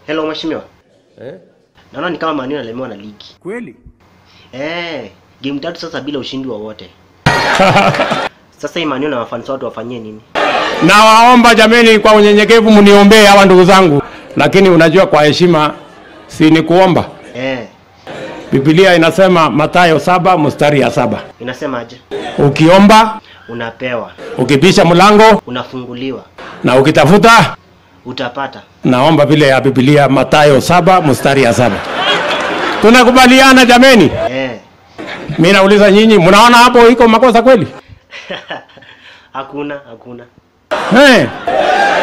Hello mheshimiwa. Eh? Naona ni kama Man U analemewa na ligi. Kweli? Eh, game tatu sasa bila ushindi wowote. Sasa hii Man U na wafans watu wafanyie nini? Nawaomba jameni, kwa unyenyekevu mniombee hawa ndugu zangu, lakini unajua kwa heshima si ni kuomba. Eh, Biblia inasema Mathayo saba mstari ya saba inasemaje? ukiomba, Unapewa, ukibisha mlango unafunguliwa, na ukitafuta, utapata. naomba vile ya Biblia Mathayo saba mstari ya saba. Tunakubaliana jameni? Eh. Mimi nauliza nyinyi, mnaona hapo iko makosa kweli? hakuna, hakuna. Eh.